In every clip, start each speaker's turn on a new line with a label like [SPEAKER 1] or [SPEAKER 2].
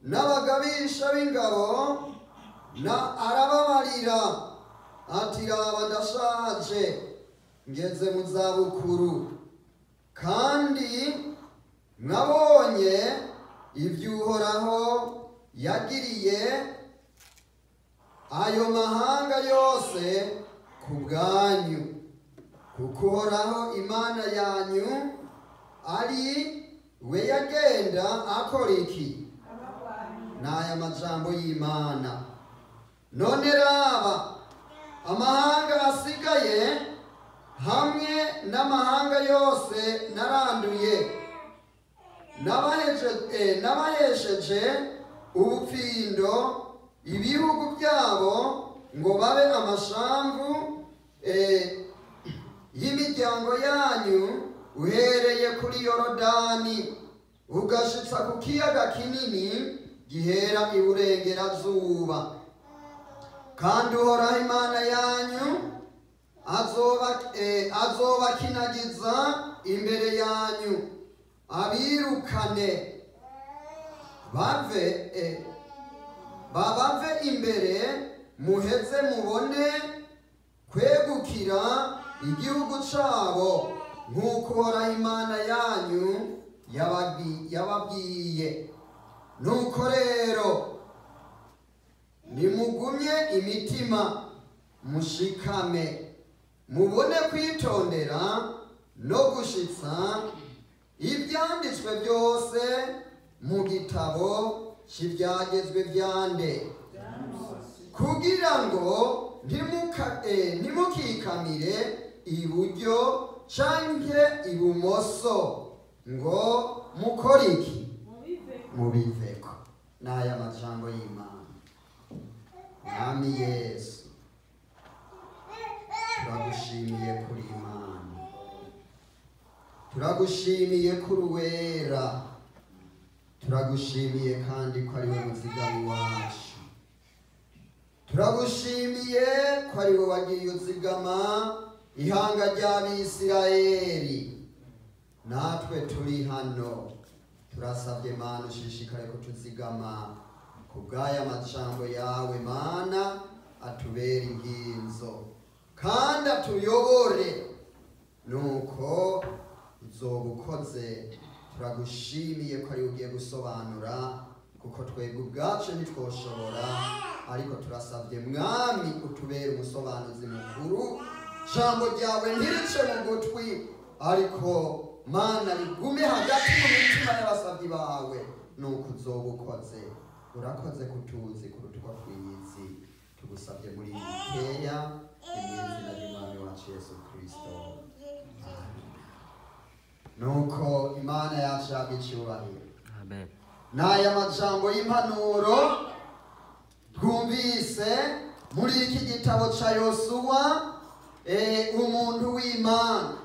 [SPEAKER 1] n'abagabisha b'ingabo na arababarira ati raba ndashaje ngeze mu zabukuru kandi mwabonye iby'uhoraho yagiriye ayo mahanga yose ku bwanyu kuko uhoraho imana yanyu ari we yagenda akora iki ni aya majambo y'imana none raba amahanga asigaye hamwe n'amahanga yose naranduye Nabaheje- eh, nabahesheje ubupfindo ibihugu byabo ngo babe amashambu eh, y'imiryango yanyu uhereye kuri yorodani ugashitsa ku kiyaga kinini gihera iburengerazuba kandi uhoraho imana yanyu azoba eh, azobakinagiza imbere yanyu abirukane bave eh, babave imbere muheze mubone kwegukira igihugu cyabo nk'uko uhoraho imana yanyu yababwi- yababwiye nuko rero nimugumye imitima mushikame mubone kwitondera no gushitsa ibyanditswe byose mu gitabo cy'ibyagezwe byande kugira ngo ntimuka- eh, ntimukikamire iburyo canke ibumoso ngo mukore iki mubiveko ni aya majambo y'imana mwami yesu turagushimiye kuri imana turagushimiye kuri uwera turagushimiye kandi ko ari we muzigami wacu turagushimiye ko ari we wagiye uzigama ihanga ry'abisirayeli natwe turi hano turasabye mana ushishikare kutuzigama ku bw'aya majambo yawe mana atubere inginzo kandi atuyobore nuko uzoba ukoze turagushimiye ko ari ugiye gusobanura kuko twebwe ubwacu ntitwoshobora ariko turasabye mwami utubere umusobanuzi mukuru jambo ryawe ntirice mu gutwi ariko mana rigume hagati mu mitima y'abasabyi bawe nuko uzoba ukoze urakoze kutuzi kuruta uko twiyizi tugusabye muri iyi mikeya ni mu izina ry'umwami wacu yesu kirisito nuko imana yacu yabwa icyubahiro
[SPEAKER 2] Amen.
[SPEAKER 1] n'aya majambo y'impanuro twumvise muri iki gitabo cya yosuwa eh, umuntu w'imana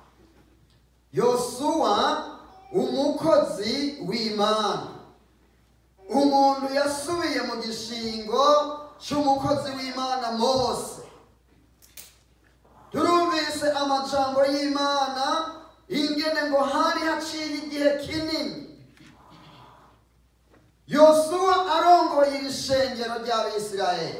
[SPEAKER 1] yosuwa umukozi w'imana umuntu yasubiye mu gishingo cy'umukozi w'imana mose turumvise amajambo y'imana ingene ngo hari haciye igihe kinini yosuwa arongoye iri shengero ry'abisirayeli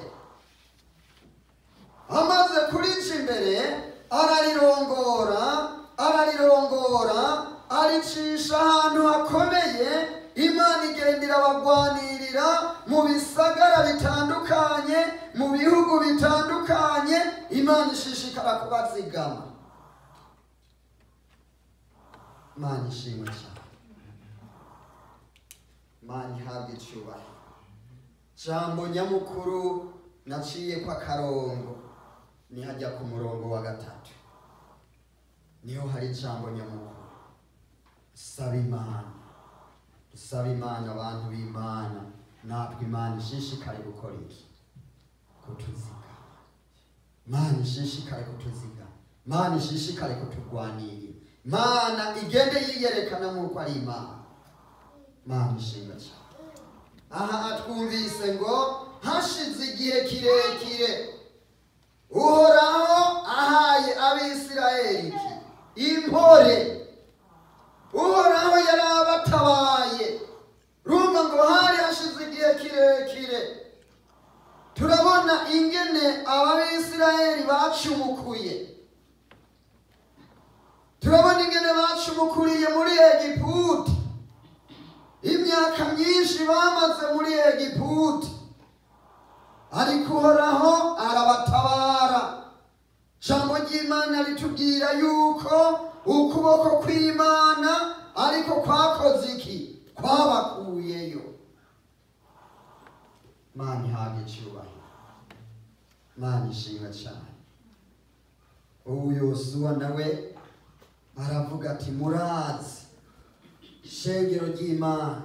[SPEAKER 1] amaze kurica imbere ararirongora ararirongora aricisha ahantu hakomeye imana igenda irabagwanirira mu bisagara bitandukanye mu bihugu bitandukanye imana ishishikara kubazigama imana ishimwe cyane imana ihabwa icyubahiro jambo nyamukuru naciye ko akarongo nihajya ku murongo wa gatatu niho hari ijambo nyamukuru saba imana dusaba imana abantu b'imana natwe imana ishishikare gukora iki kutuziga mana ishishikare kutuziga mana ishishikare kuturwanirira mana igende yiyerekana nk'uko ari imana mana ishinga cyane aha atwumvise ngo hashize igihe kirekire uhoraho ahaye abisirayeli iki impore uhoraho yari abatabaye rumva ngo hari hashize igihe kirekire turabona ingene ababisirayeli bacumukuye turabona ingene bacumukuriye muri egiputi imyaka myinshi bamaze muri egiputi ariko uhoraho arabatabara jambo ry'imana ritubwira yuko ukuboko kw'imana ariko kwakoze iki kwabakuyeyo mana ihabwa icyubahiro mana ishinga cyane ubu yosuwa nawe aravuga ati murazi shengero ry'imana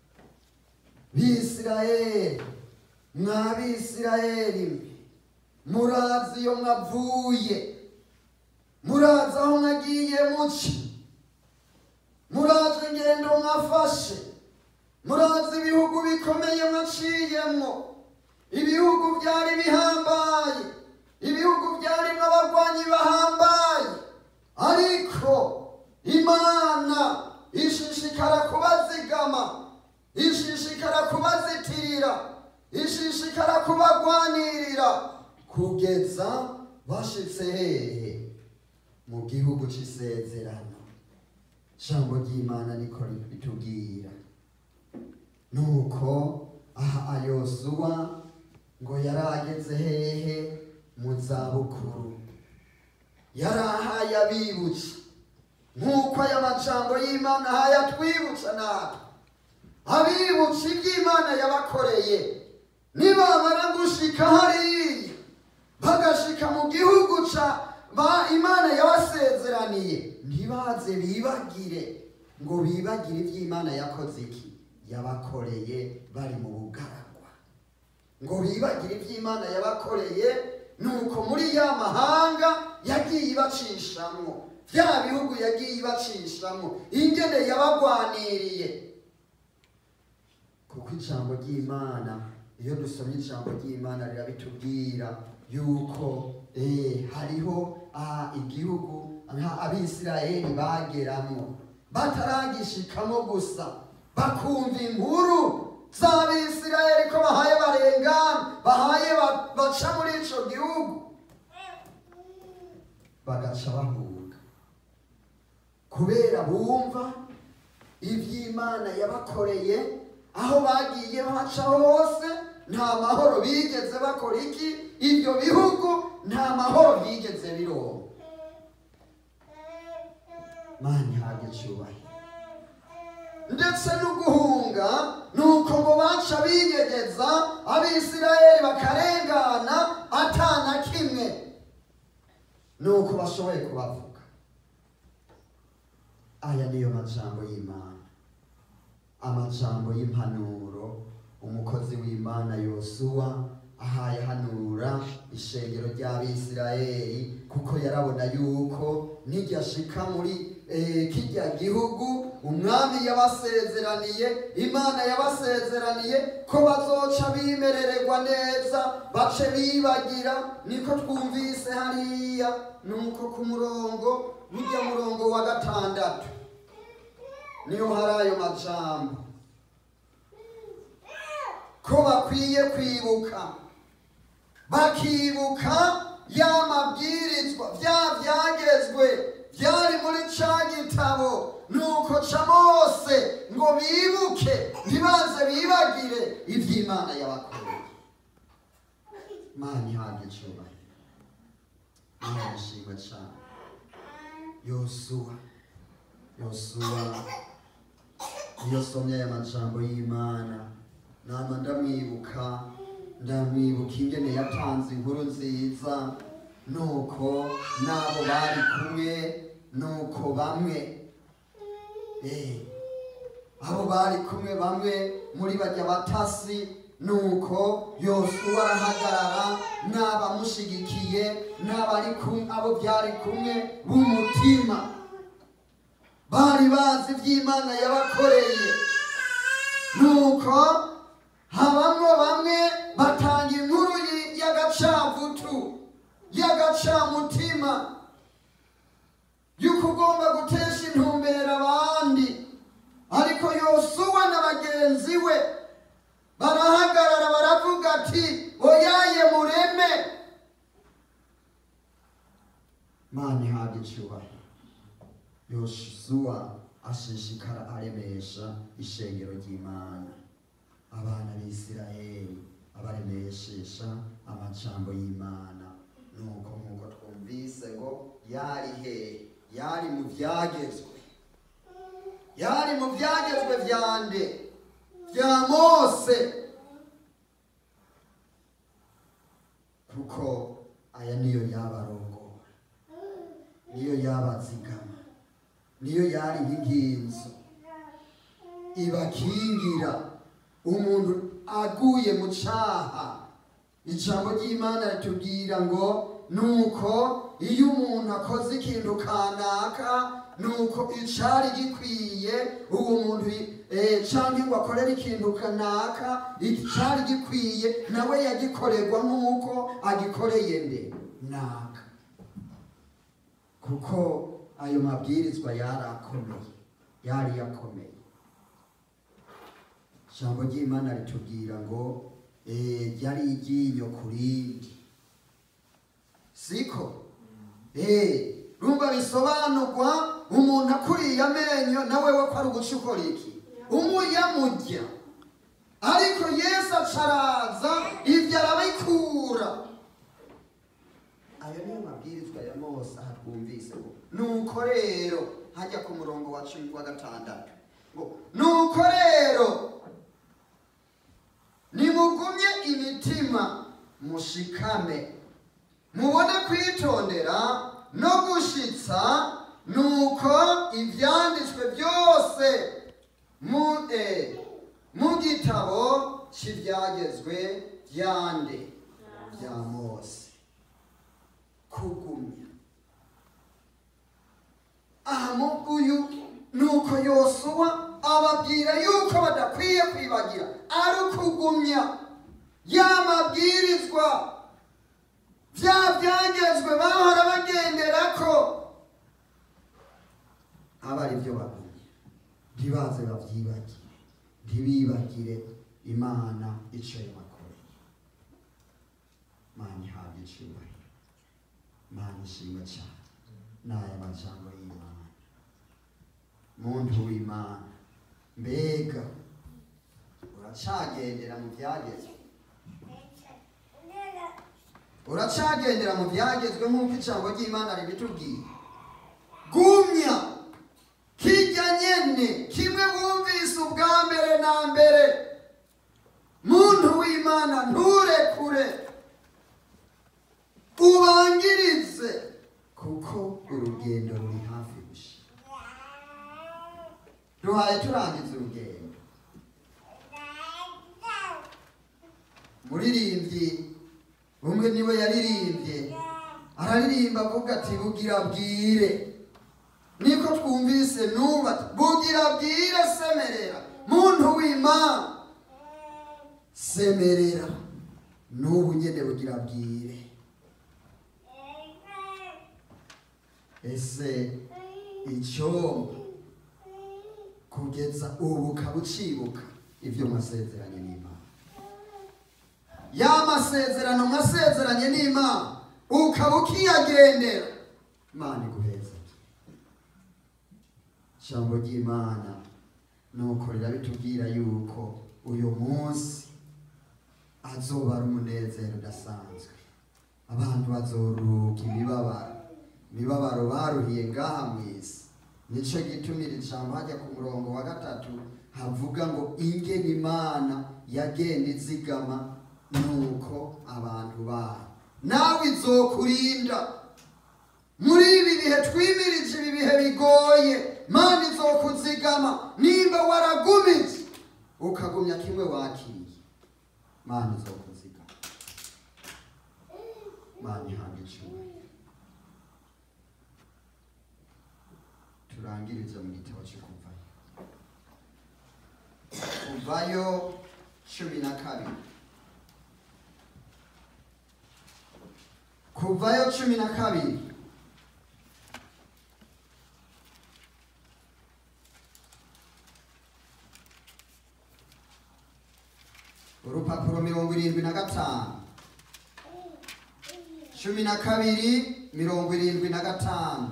[SPEAKER 1] bisirayeli mwa bisirayeli murazi iyo mwavuye murazi aho mwagiye muci murazi ingendo mwafashe murazi ibihugu bikomeye mwaciyemwo ibihugu byari bihambaye ibihugu byarimo abarwanyi bahambaye ariko imana ishishikara kubazigama ishishikara kubazitirira ishishikara kubagwanirira kugeza bashitse hehe mu gihugu c'isezerano jambo ry'imana niko ritubwira nuko aha ayosuwa ngo yari ageze hehe mu zabukuru yari ahaye abibutsa nk'uko aya majambo y'imana ahaye atwibutsa natwe abibutsa iby'imana yabakoreye nibamara gushika hariya bagashika mu gihugu ca ba imana yabasezeraniye ntibaze bibagire ngo bibagire iby'imana yakoze iki yabakoreye bari mu bugaragwa ngo bibagire iby'imana yabakoreye nuko muri ya mahanga yagiye ibacishamwo bya bihugu yagiye ibacishamwo ingene yabagwaniriye kuko ijambo ry'imana iyo dusomye ijambo ry'imana rirabitubwira yuko eh, hariho ah, igihugu nka abisirayeli bageramo bataragishikamo gusa bakumva inkuru z'abisirayeli ko bahaye barengana bahaye ba- baca muri ico gihugu bagaca bahunga kubera bumva iby'imana yabakoreye aho bagiye baca hose nta mahoro bigeze bakora iki ibyo bihugu nta mahoro bigeze bironka mani ihabwa icyubahiro ndetse no guhunga ni uko ngo baca binyegeza abisirayeli bakarengana atana kimwe ni uko bashoboye kubavuga aya niyo majambo y'imana amajambo y'impanuro umukozi w'imana yosuwa ahaye hanura ishengero ry'abisirayeli kuko yarabona yuko nijyashika muri eh, kijya gihugu umwami yabasezeraniye imana yabasezeraniye ko bazoca bimerererwa neza bace bibagira niko twumvise hariya nuko ku murongo burya murongo wa gatandatu niho hari ayo majambo ko bakwiye kwibuka bakibuka ya mabwirizwa bya byagezwe byari muri ca gitabo nuko ca mose ngo bibuke ntibaze bibagire iby'imana yabakoreye mana ihabwa icyubahiro mana ishimwe cyane yosuwa yosuwa iyo somye aya majambo y'imana nama ndamwibuka ndamwibuka ingene yatanze inkuru nziza nuko n'abo bari kumwe nuko bamwe eh, abo bari kumwe bamwe muri bajya batasi nuko yosuwa arahagarara n'abamushigikiye n'abari kumwe abo byari kumwe b'umutima bari bazi iby'imana yabakoreye nuko habamwo bamwe batanga inkuru y- y'agacavutu y'agacamutima y'uko ugomba gutesha intumbero abandi ariko yosuwa na bagenzi we barahagarara baravuga ati oyaye mureme mana ihabwa icyubahiro yosuwa ashishikara aremesha ishengero ry'imana abana b'isirayeli abaremeshesha amajambo y'imana nuko nk'uko twumvise ngo yari he yari mu byagezwe yari mu byagezwe byande bya mose kuko aya niyo yabarongora niyo yabazigama niyo yari nk'inkinzo ibakingira umuntu aguye mu cyaha ijambo ry'imana ritubwira ngo nuko iyo umuntu akoze ikintu kanaka nuko icari gikwiye uwo muntu eh, canke ngo akorere ikintu kanaka icari gikwiye nawe yagikorerwa nk'uko agikoreye nde naka kuko ayo mabwirizwa yari akomeye yari yakomeye ijambo ry'imana ritubwira ngo eh, ryari iryinyo ku rindi siko eh, rumva bisobanurwa umuntu akuriye amenyo nawe we ko ari uguca ukora iki umuyamurya ariko yesu acaraza ibyo arabikura ayo niyo mabwirizwa ya mose aha twumvise ngo nuko rero hajya ku murongo wa cumi wa gatandatu ngo nuko rero nimugumye imitima mushikame mubone kwitondera no gushitsa nuko ibyanditswe byose mu eh, mu gitabo cy'ibyagezwe byande bya mose kugumya aha mu uyu nuko yosuwa ababwira yuko badakwiye kwibagira ari ukugumya ya mabwirizwa bya byagezwe bahora bagendera ko aba ari byo bagumye ntibaze babyibagire ntibibagire imana icyo yabakoreye mana ihabwa icyubahiro mana ishimwe cyane n'aya majambo y'imana muntu w'imana mbega uracagendera mu byagezwe uracagendera mu byagezwe nk'uko ijambo ry'imana ribitubwiye gumya kijya nyene kimwe wumvise ubwa mbere na mbere muntu w'imana nturekure ubangirize kuko urugendo ruri hafi gushira duhaye turangiza urugendo muririmbyi umwe niwe yaririmbye araririmba avuga ati bugira bwire niko twumvise nuba bugira bwire semerera muntu w'imana semerera n'ubu nyene bugira bwire ese icyombo kugeza ubu ukaba ucibuka ibyo mwasezeranye n'imana ya masezerano mwasezeranye n'imana ukaba ukiyagendera imana iguheza ijambo ry'imana nuko rirabitubwira yuko uyu munsi azoba ari umunezero udasanzwe abantu bazoruhuka imibabaro imibabaro baruhiye ngaha mu isi nicyo gitumira ijambo hajya ku murongo wa gatatu havuga ngo ingene imana yagenda izigama nuko abantu bayo nawe izokurinda muri ibi bihe twimirije ibi bihe bigoye mana izokuzigama nimba waragumije ukagumya kimwe wakiriye mana izokuzigama mana ihabwa icyubahiro turangirize mu gitabo cyo kuvayo kuvayo cumi na kabiri kuvayo cumi na kabiri irindwi na gatanu cumi na kabiri mirongo irindwi na gatanu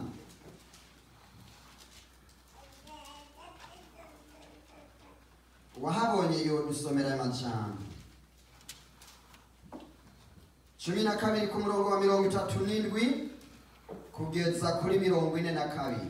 [SPEAKER 1] wahabonye yo dusomera aya majambo cumi na kabiri ku murongo wa mirongo itatu n'indwi kugeza kuri mirongo ine na kabiri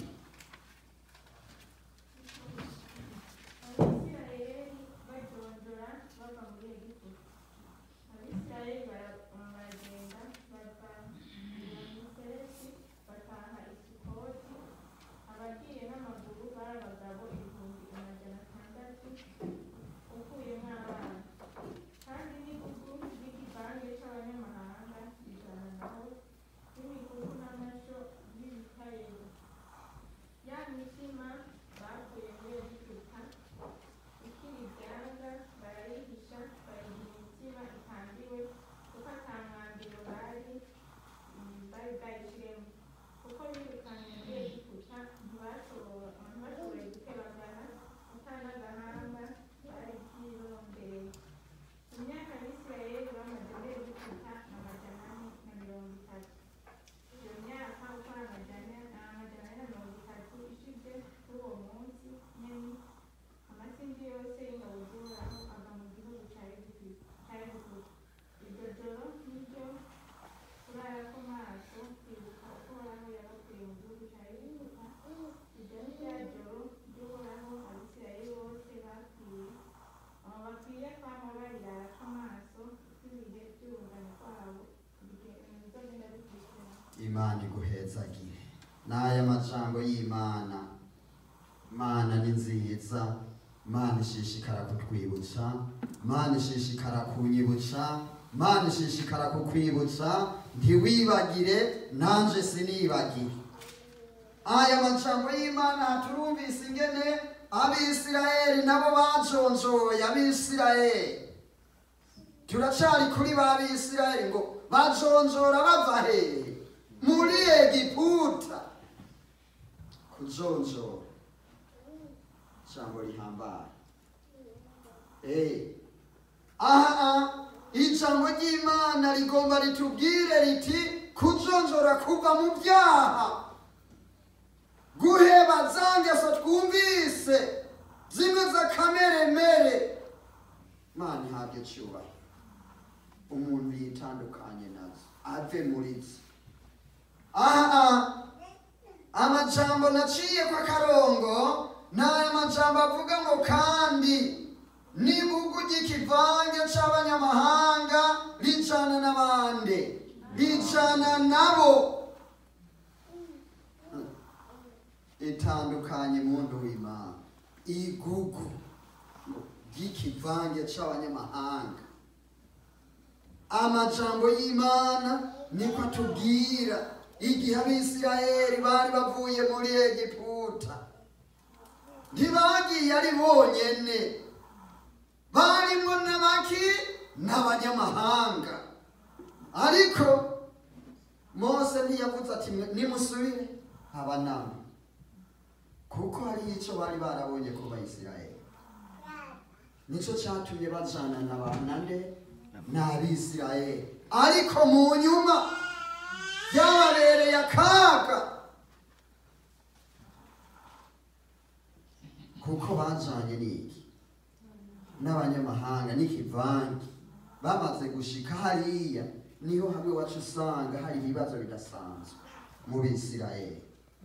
[SPEAKER 2] abisirayeli bajonjora bava muri egiputa abisirayeli bara- baragenda bava miseresi bataha isukoti abagiye n'amaguru bari abagabo ibihumbi amajana atandatu ukuyemo abana kandi n'ibihugu by'igipange c'abanyamahanga ijana naho n'imikuku n'amasho y'ibikayero ya mitima bakuye muri egiputa ikiri ibyanga barayihisha bayiha imitima itambiwe kuko ata mwambiro bari mm, bari bwayishiremo kuko birukanye muri egiputa ntibashobora ntibashoboye gutebagana atanagahanga bari byirondereye imyaka abisirayeli bamaze muri egiputa ni amajana ane na mirongo itatu iyo myaka uko ari amajana amajana ane na mirongo itatu ishize kuri uwo munsi nyene amasindi yose y'ingabo z'uhoraho ava mu gihugu ca Egiputa ca Egiputa iryo joro niryo kurara ko maso kwibuka uko uhoraho yabakuye mu gihugu ca Egiputa iryo ni rya joro ry'uhoraho abisirayeli bose bapfuye abo bakwiye kwama barirara ko maso kw'ibihe by'urungano rwabo bizogenda bikurikirana
[SPEAKER 1] imana iguhezagire n'aya majambo y'imana mana ni nziza mana ishishikara kutwibutsa mana ishishikara kunyibutsa mana ishishikara kukwibutsa ntiwibagire nanje sinibagire aya majambo y'imana turumvise ingene abisirayeli nabo bajonjoye abisirayeli turacari kuri ba bisirayeli ngo bajonjora bava hehe muri egiputa kujonjora ijambo rihambaye Eh. aha ijambo ry'imana rigomba ritubwire riti kujonjora kuva mu byaha guheba za ngeso twumvise zimwe z'akameremere mana ihabwe cyubahiro umuntu yitandukanye nazo ave muri zo aha amajambo naciye kwa karongo ni aya majambo avuga ngo kandi n'ibugu ry'ikivange c'abanyamahanga rijana n'abandi rijana nabo itandukanye muntu w'imana igugu ry'ikivange c'abanyamahanga amajambo y'imana niko atubwira igihe abisirayeli bari bavuye muri egiputa ntibagiye ari bonyene barimo n'abaki n'abanyamahanga ariko mose ntiyavuze ati nimusubire haba namwe kuko hari icyo bari barabonye ku bayisirayeli nicyo cyatumye bajana na banande n'abisirayeli ariko mu nyuma byababereye akaga kuko bajanye n'iki n'abanyamahanga n'ikivange bamaze gushika hariya niho hamwe wacu usanga hari ibibazo bidasanzwe mu bisirayeli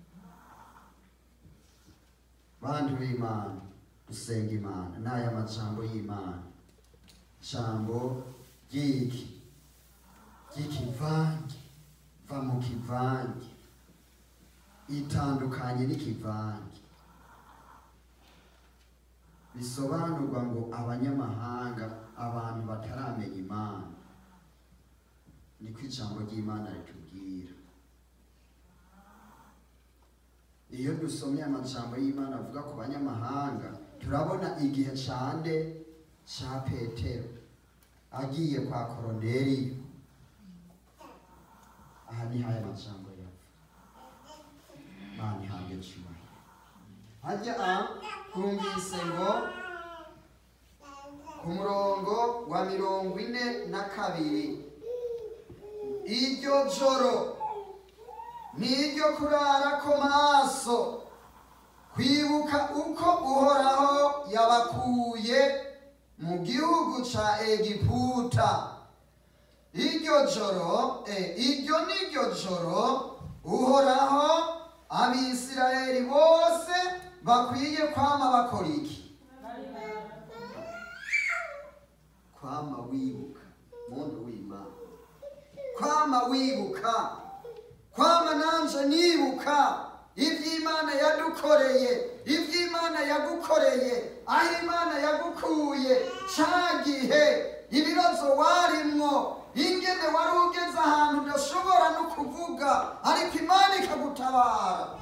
[SPEAKER 1] bantu b'imana dusenga imana n'aya majambo y'imana jambo ry'iki ry'ikivange va mu kivange itandukanye n'ikivange bisobanurwa ngo abanyamahanga abantu bataramenya imana niko ijambo ry'imana ritubwira iyo dusomye amajambo y'imana avuga ku banyamahanga turabona igihe cande ca petero agiye kwa koroneliyo aha niho aya majambo yava mana ihabwe cyubahiro hajya a twumvise ngo ku murongo wa mirongo ine na kabiri iryo joro ni iryo kurara ko maso kwibuka uko uhoraho yabakuye mu gihugu ca egiputa iryo joro eh, iryo niryo joro uhoraho abisirayeli bose bakwiye kwama bakora iki kwama wibuka muntu w'imana kwama wibuka kwama nanje nibuka iby'imana yadukoreye iby'imana yagukoreye aho imana yagukuye cya gihe ibibazo warimwo ingene wari ugeze ahantu udashobora no kuvuga ariko imana ikagutabara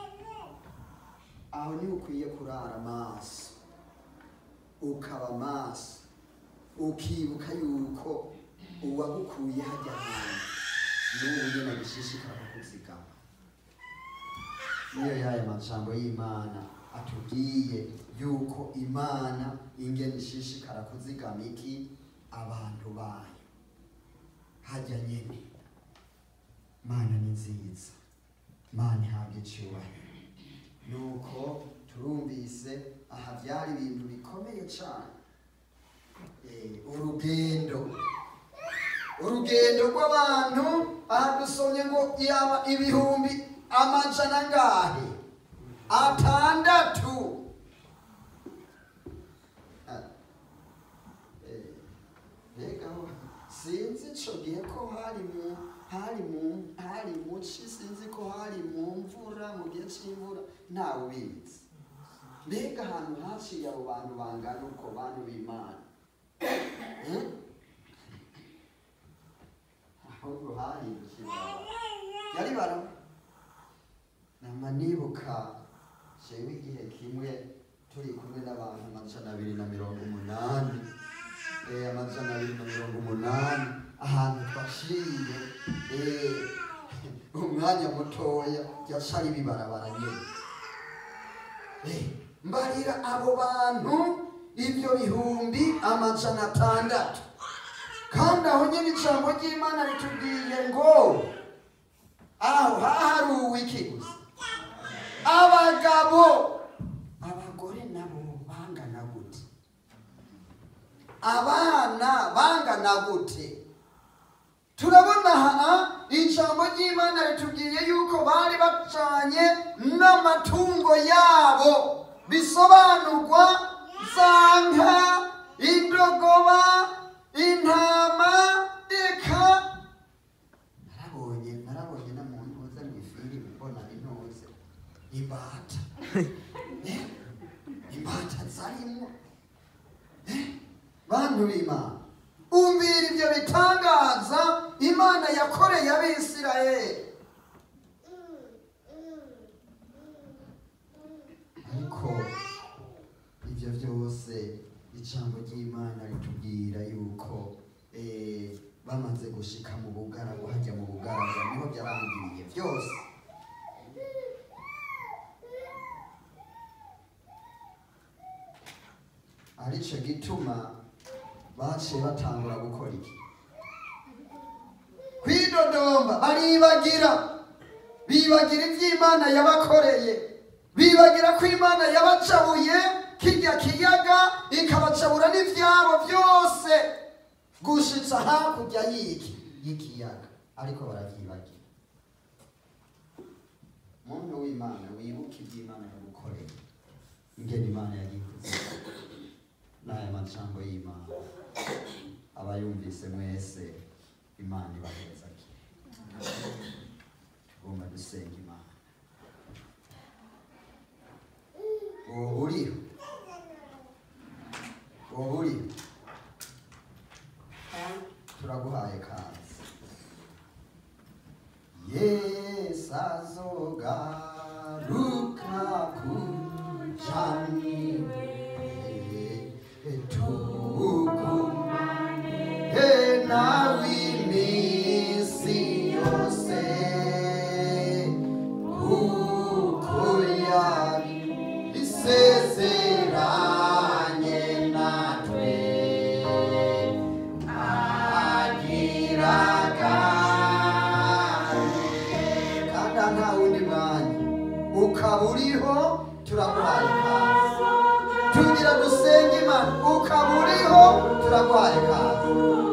[SPEAKER 1] aho niho ukwiye kurara amaso ukaba maso ukibuka yuko uwagukuye hajya hantu n'ubu nyine bishishikara kukuzigama niyo yaya majambo y'imana atubwiye yuko imana ingene ishishikara kuzigama iki abantu bayo hajya nyine mana ni nziza mana ihabwa icyubahiro nuko turumvise aha byari ibintu bikomeye cyane Eh, urugendo urugendo rw'abantu aha dusomye ngo yaba ibihumbi amajana angahe atandatu Ah, eh, mbega ho, sinzi ico gihe ko hari mu hari mu hari mu ci sinzi ko hari mu mvura mu gihe c'imvura ntawe ubizi mbega ahantu haciye abo bantu bangana uko bantu b'imana Hmm? ahubwo hahindutse ibarabara yari barabara nama nibuka jewe igihe kimwe turi kumwe n'abantu amajana abiri na mirongo umunani eh, amajana abiri na mirongo umunani ahantu twaciye eh, umwanya mutoya yacari bibarabara nyene Eh, mbarira abo bantu ibyo bihumbi amajana atandatu kandi aho nyine ijambo ry'imana ritubwiye ngo aho haharuwe iki gusa abagabo abagore nabo bangana gute abana bangana gute turabona aha ijambo ry'imana ritubwiye yuko bari bacanye n'amatungo yabo bisobanurwa za nka indogoba intama eka narabonye narabonye na muntu uza mu ifiri mbona intuze imbata Eh, imbata zarimwo Eh, bantu b'imana umvira ibyo bitangaza imana yakoreye abisirayeli ariko ibyo byose ijambo ry'imana ritubwira yuko eh, bamaze gushika mu bugaragu hajya mu bugaragu niho byarangiriye byose aricyo gituma baciye batangura gukora iki kwidodomba baribagira bibagira iby'imana yabakoreye bibagira ko imana yabacabuye kijya kiyaga ikabacabura n'ibyabo byose gushitsa hakurya y'iki y'ikiyaga ariko barabyibagira muntu w'imana wibuke iby'imana yagukoreye ingene imana yagikuze n'aya majambo y'imana abayumvise mwese imana ibaheza tugomba dusenga imana uwo uriho uwo uriho turaguhaye kazi yesu azogaruka kujaniwe tugumane nawe iminsi yose kuko yari isezeranye natwe ukaba uriho turaguhaye ikaze tugira dusenge imana ukaba uriho turaguhaye ikaze